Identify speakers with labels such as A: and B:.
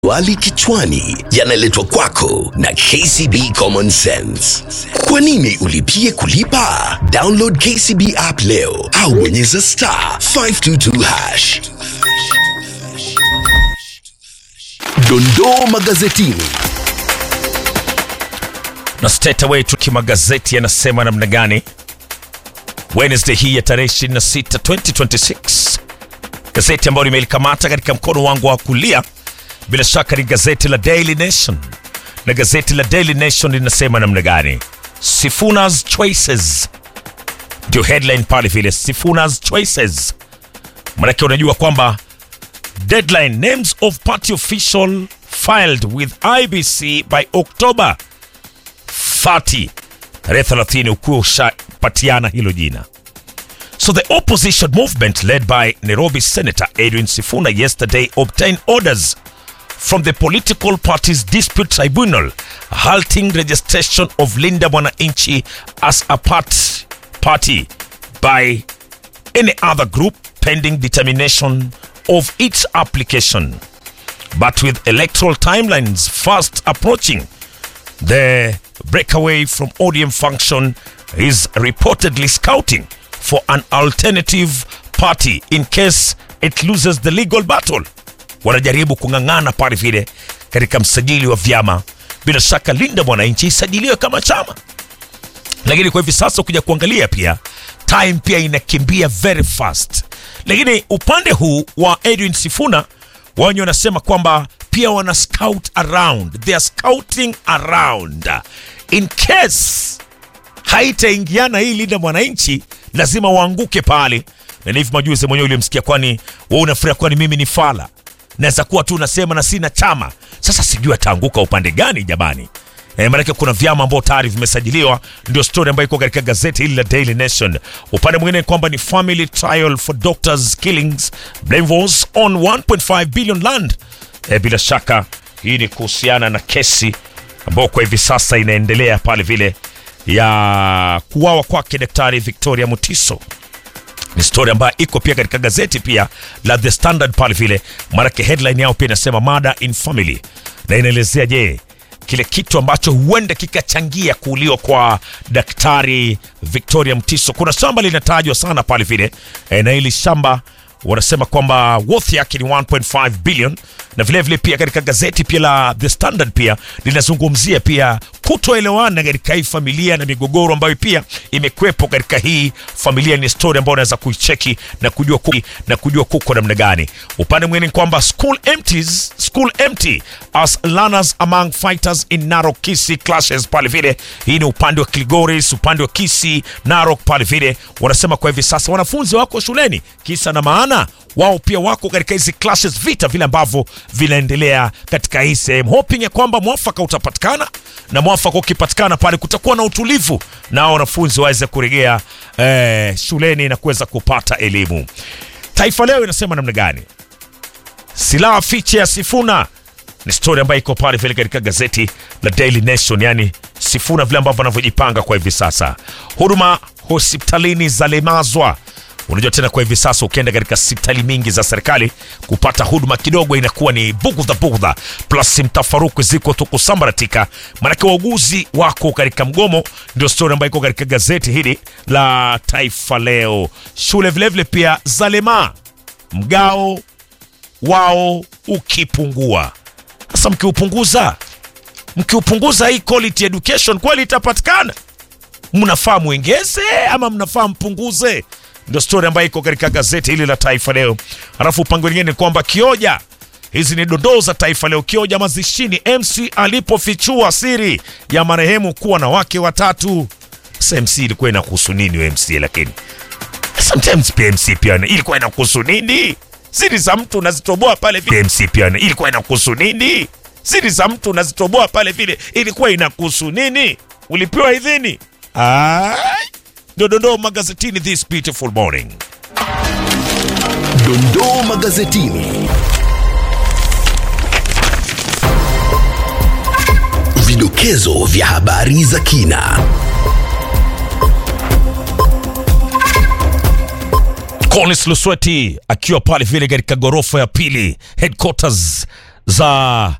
A: Wali kichwani yanaletwa kwako na KCB Common Sense. Kwa nini ulipie kulipa? Download KCB app leo au bonyeza star 522 hash. Dondoo magazetini.
B: na straight away tuki magazeti yanasema namna gani wednesday hii ya tarehe 26 2026 gazeti ambayo nimelikamata katika mkono wangu wa kulia bila shaka ni gazeti la daily nation na gazeti la daily nation linasema namna gani sifunas choices ndio headline pale vile sifunas choices manake unajua kwamba deadline names of party official filed with ibc by october 30 tarehe 30 ukuwa ushapatiana hilo jina so the opposition movement led by nairobi senator edwin sifuna yesterday obtained orders from the political parties dispute tribunal halting registration of linda mwananchi as a part party by any other group pending determination of its application but with electoral timelines fast approaching the breakaway from ODM function is reportedly scouting for an alternative party in case it loses the legal battle. Wanajaribu kung'ang'ana pale vile katika msajili wa vyama. Bila shaka Linda Mwananchi isajiliwe kama chama, lakini kwa hivi sasa ukija kuangalia pia time pia inakimbia very fast. Lakini upande huu wa Edwin Sifuna wenye wanasema kwamba pia wana scout around, they are scouting around in case haitaingiana hii Linda Mwananchi, lazima waanguke pale. Na ni hivi majuzi mwenyewe ulimsikia, kwani wewe unafikiria kwani mimi ni fala? Naweza kuwa tu nasema na sina chama. Sasa sijui ataanguka upande gani jamani. E, maanake kuna vyama ambao tayari vimesajiliwa, ndio story ambayo iko katika gazeti hili la Daily Nation. Upande mwingine ni kwamba ni family trial for doctors killings blame was on 1.5 billion land. E, bila shaka hii ni kuhusiana na kesi ambayo kwa hivi sasa inaendelea pale vile ya kuwawa kwake Daktari Victoria Mutiso ni story ambayo iko pia katika gazeti pia la The Standard pale vile, maanake headline yao pia inasema murder in family, na inaelezea je, kile kitu ambacho huenda kikachangia kuuliwa kwa daktari Victoria Mtiso. Kuna shamba linatajwa sana pale vile e, na hili shamba wanasema kwamba worth yake ni 1.5 billion na vilevile vile pia katika gazeti pia la The Standard pia linazungumzia pia kutoelewana katika hii familia na migogoro ambayo pia imekwepo katika hii familia. Ni story ambayo unaweza kuicheki na kujua ku, na kujua kuko namna gani. Upande mwingine ni kwamba school empties, school empty as learners among fighters in Narok Kisii clashes pale vile. Hii ni upande wa Kilgoris, upande wa Kisii, Narok pale vile wanasema kwa hivi sasa wanafunzi wako shuleni, kisa na maana wao pia wako katika hizi clashes, vita vile ambavyo vinaendelea katika hii sehemu, hoping ya kwamba mwafaka utapatikana, na mwafaka ukipatikana pale kutakuwa na utulivu na wanafunzi waweze kurejea eh, shuleni na kuweza kupata elimu. Taifa Leo inasema namna gani? Silaha fiche ya Sifuna ni story ambayo iko pale vile katika gazeti la Daily Nation, yani Sifuna vile ambavyo anavyojipanga kwa hivi sasa. Huduma hospitalini zalemazwa Unajua tena kwa hivi sasa ukienda katika hospitali mingi za serikali kupata huduma kidogo inakuwa ni bugudha bugudha, plus mtafaruku ziko tu kusambaratika, maanake wauguzi wako katika mgomo. Ndio stori ambayo iko katika gazeti hili la Taifa Leo. Shule vilevile pia zalema mgao wao ukipungua. Sasa mkiupunguza, mkiupunguza hii quality education kweli itapatikana? Mnafaa mwengeze ama mnafaa mpunguze? ndio stori ambayo iko katika gazeti hili la Taifa Leo. Alafu upande mwingine ni kwamba Kioja, hizi ni dondoo za Taifa Leo. Kioja mazishini, MC alipofichua siri ya marehemu kuwa na wake watatu. Sasa MC ilikuwa inakuhusu nini we MC? Lakini sometimes pia MC pia ilikuwa inakuhusu nini? Siri za mtu unazitoboa pale vile. MC pia ilikuwa inakuhusu nini? Siri za mtu unazitoboa pale vile, ilikuwa inakuhusu nini? Ulipewa idhini? Ai ndio dondoo magazetini this beautiful morning.
A: Dondoo magazetini. Vidokezo vya habari za kina.
B: Collins Lusweti akiwa pale vile katika ghorofa ya pili headquarters za